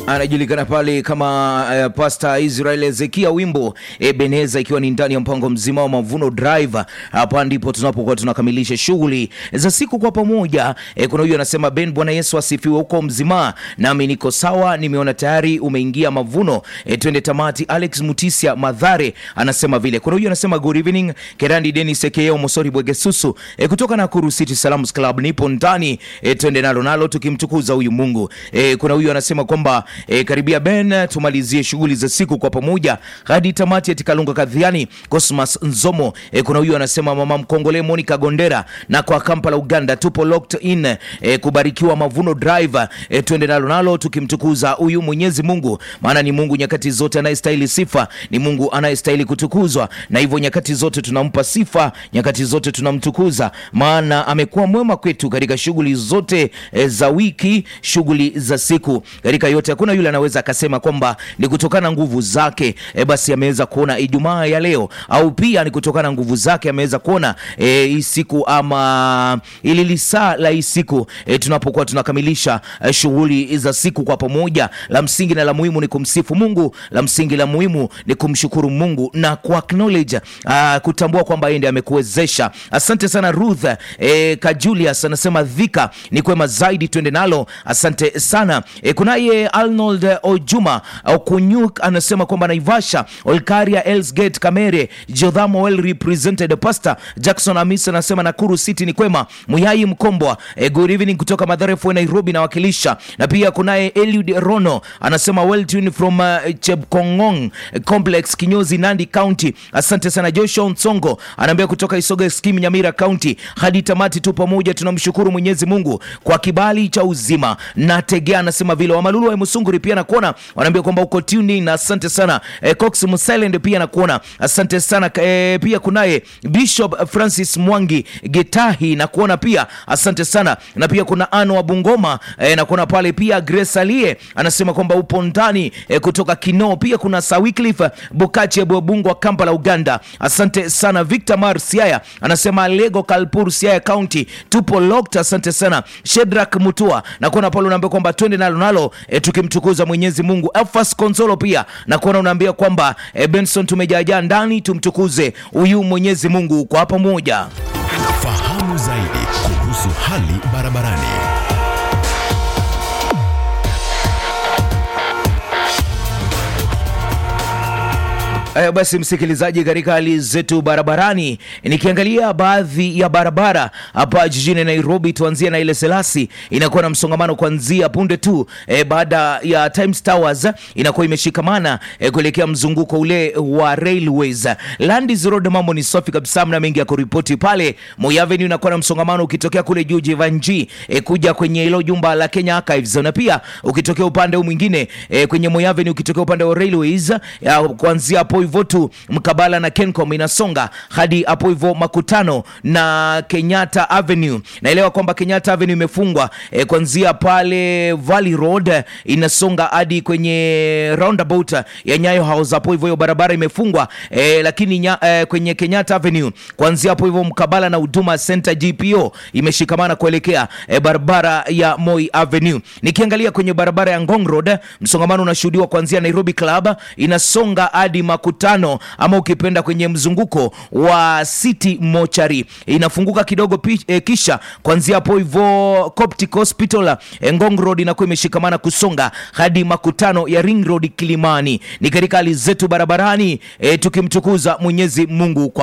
anajulikana pale kama uh, Pastor Israel Ezekia, wimbo Ebeneza, ikiwa ni ndani ya mpango mzima wa Mavuno Drive. Hapa ndipo tunapokuwa tunakamilisha shughuli za siku kwa pamoja. E, kuna huyu anasema Ben, Bwana Yesu asifiwe huko mzima, nami niko sawa, nimeona tayari umeingia mavuno. E, twende tamati. Alex Mutisia Madhare anasema vile. Kuna huyu anasema good evening Kerandi Dennis Ekeo Mosori Bwegesusu e, kutoka Nakuru City Salams Club, nipo ndani e, twende nalo nalo tukimtukuza huyu Mungu. E, kuna huyu anasema kwamba e, karibia Ben, tumalizie shughuli za siku kwa pamoja hadi tamati. Ati Kalunga Kadhiani Cosmas Nzomo. E, kuna huyu anasema mama mkongole Monica Gondera na kwa Kampala Uganda, tupo locked in e, kubarikiwa Mavuno Drive e, twende nalo nalo tukimtukuza huyu Mwenyezi Mungu, maana ni Mungu nyakati zote anayestahili sifa, ni Mungu anayestahili kutukuzwa, na hivyo nyakati zote tunampa sifa, nyakati zote tunamtukuza, maana amekuwa mwema kwetu katika shughuli zote e, za wiki, shughuli za siku, katika yote. Hakuna yule anaweza akasema kwamba ni kutokana na nguvu zake e, basi ameweza kuona Ijumaa ya leo, au pia ni kutokana na nguvu zake ameweza kuona e, hii siku ama ili lisaa la hii siku e, tunapokuwa tunakamilisha e, shughuli za siku kwa pamoja. La msingi na la muhimu ni kumsifu Mungu, la msingi la muhimu ni kumshukuru Mungu na ku acknowledge ah, kutambua kwamba yeye ndiye amekuwezesha. Asante sana Ruth e, Kajulius anasema dhika ni kwema zaidi, twende nalo. Asante sana e, kunaye Arnold Ojuma Okunyuk anasema kwamba Naivasha, Olkaria, Elsgate, Kamere, Jotham well represented. Pastor Jackson Amis anasema Nakuru City ni kwema. Muyai Mkombwa e, good evening kutoka Mathare Fue Nairobi nawakilisha, na pia kunaye Eliud Rono anasema well tuned from uh, Chepkongong Complex Kinyozi Nandi County. Asante sana Joshua Nsongo anaambia kutoka Isoga Scheme Nyamira County hadi tamati tu pamoja, tunamshukuru Mwenyezi Mungu kwa kibali cha uzima. Na Tegea anasema vile Wamalulu wa Musunguri pia nakuona wanaambia kwamba uko tuning na asante sana e, Cox Musilend pia nakuona asante sana e, pia kunaye Bishop Francis Mwangi Getahi na kuona pia asante sana, na pia kuna Ano wa Bungoma e, na kuona pale pia Grace Alie anasema kwamba upo ndani e, kutoka Kinoo. Pia kuna Sawicliffe Bukache Bwebungwa Kampala Uganda, asante sana. Victor Mar Siaya anasema Lego Kalpur Siaya County tupo locked, asante sana. Shedrak Mutua na kuona pale unaambia kwamba twende nalo nalo e, tukimtukuza Mwenyezi Mungu. Elfas Konsolo pia na kuona unaambia kwamba e, Benson tumejaajaa ndani tumtukuze huyu Mwenyezi Mungu kwa pamoja. Fahamu zaidi kuhusu hali barabarani. Haya basi, msikilizaji, katika hali zetu barabarani, nikiangalia baadhi ya barabara hapa jijini Nairobi, tuanzie na ile Selasi, inakuwa na msongamano kuanzia punde tu e, baada ya Times Towers inakuwa imeshikamana e, kuelekea mzunguko ule wa Railways. Landis Road mambo ni safi kabisa, mna mengi ya kuripoti pale. Moi Avenue inakuwa na msongamano ukitokea kule juu Jivanji e, kuja kwenye hilo jumba la Kenya Archives, na pia ukitokea upande huu mwingine e, kwenye Moi Avenue ukitokea upande wa Railways ya, kuanzia hapo hivyo tu mkabala na Kencom inasonga hadi hapo hivyo makutano na Kenyatta Avenue. Naelewa kwamba Kenyatta Avenue imefungwa e, kuanzia pale Valley Road inasonga hadi kwenye roundabout ya Nyayo House, hapo hivyo hiyo barabara imefungwa e, lakini nya, e, kwenye Kenyatta Avenue kuanzia hapo hivyo mkabala na Huduma Center GPO imeshikamana kuelekea e, barabara ya Moi Avenue. Nikiangalia kwenye barabara ya Ngong Road msongamano unashuhudiwa kuanzia Nairobi Club inasonga hadi makutano ama ukipenda kwenye mzunguko wa City Mochari inafunguka kidogo pi, e, kisha kuanzia hapo hivyo Coptic Hospital e, Ngong Road inakuwa imeshikamana kusonga hadi makutano ya Ring Road Kilimani. Ni katika hali zetu barabarani e, tukimtukuza Mwenyezi Mungu kwa